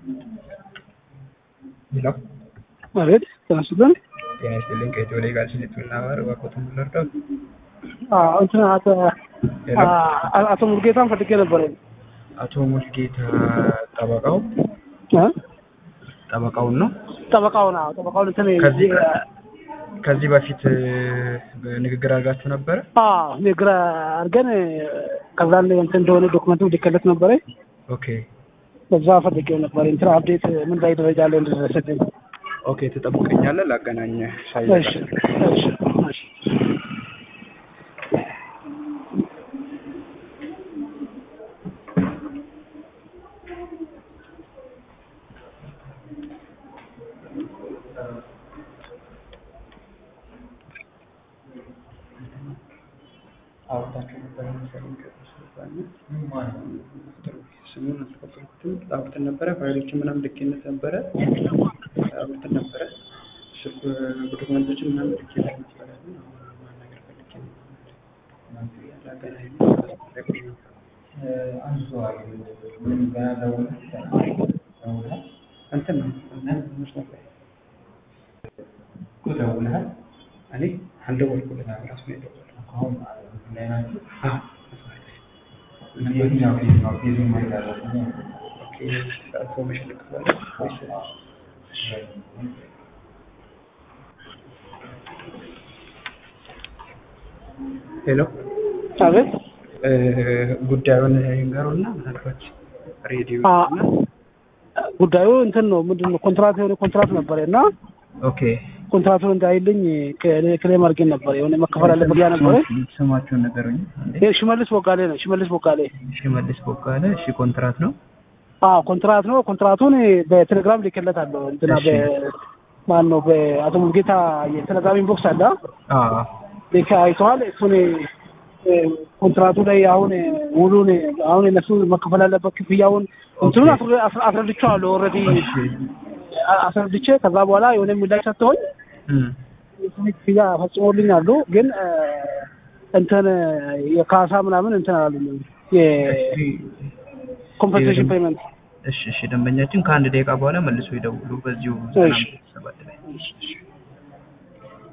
ሄሎ አቤት ተነሱልን። ጤና ይስጥልኝ። ከኢትዮ ሌጋል ሲኒቱ እና ማር እባክዎትን ልርዳዎት? እንትን ሄሎ አቶ ሙልጌታን ፈልጌ ነበረ። አቶ ሙልጌታ ጠበቃው እ? ጠበቃውን ነው። ጠበቃውን አዎ፣ ጠበቃውን እንትን ከዚህ ከዚህ በፊት እ, ንግግር አድርጋችሁ ነበረ? አዎ ንግግር አድርገን ከዛ ላይ እንትን እንደሆነ ዶክመንቱ ሊከለት ነበረ። ኦኬ በዛ ፈልጌው ነበር። እንትን አፕዴት ምን ላይ ደረጃ ላይ እንደደረሰልኝ። ኦኬ፣ ትጠብቀኛለህ? ላገናኝህ እሺ ሳይዘጋ እሺ እሺ። አውርታችሁ ነበረ መሰለኝ ከእሱ ጋር እና ስሙን አልተቀበልኩትም። አውርተን ነበረ ፋይሎችን ምናምን ልኬነት ነበረ አውርተን ነበረ ስልክ ዶክመንቶችን ምናምን ልኬለት ነበረ ግን አሁን ማናገር ፈልጌ ነው። ላገናኝ እንትን ነው መስመር ላይ ደውለሃል? እኔ አልደወልኩለትም ራሱ ነው የደወለው። አዎ ኦኬ ኢንፎርሜሽን ልክፈል ወይስ ሄሎ አቤት እ፣ ጉዳዩን ይንገሩና ምናልባት ሬዲዮ አ ጉዳዩ እንትን ነው ምንድን ነው ኮንትራት የሆነ ኮንትራት ነበረ እና ኦኬ ኮንትራቱን እንዳይልኝ ክሌም አድርጌ ነበር። የሆነ መከፈል አለበት ያ ነበረ። ስማችሁን ነገሩኝ አንዴ ይሄ ሽመልስ ቦጋሌ ነው። ሽመልስ ቦጋሌ ሽመልስ ቦጋለ እሺ ኮንትራት ነው አዎ ኮንትራት ነው። ኮንትራቱን በቴሌግራም ልኬለታለሁ። እንትና እሺ። በማን ነው በአቶ ሙልጌታ የቴሌግራም ኢንቦክስ አለ አዎ ልክ አይተዋል። እሱን እ፣ ኮንትራቱ ላይ አሁን ውሉን አሁን እነሱ መከፈል አለበት ክፍያውን እንትኑን ኦኬ። አስረ- አስረ- አስረድቼዋለሁ ኦልሬዲ እሺ አስረድቼ ከዛ በኋላ የሆነ ምላሽ ሰጥተውኝ እም የስኒ ክፍያ ፈጽሞልኛሉ። ግን እ፣ እንትን የካሳ ምናምን እንትን አላሉኝም። የኮምፐንሴሽን ፔመንት እሺ እሺ ደንበኛችን ከአንድ ደቂቃ በኋላ መልሶ ይደውሉ በዚሁ እሺ። ሰባት ላይ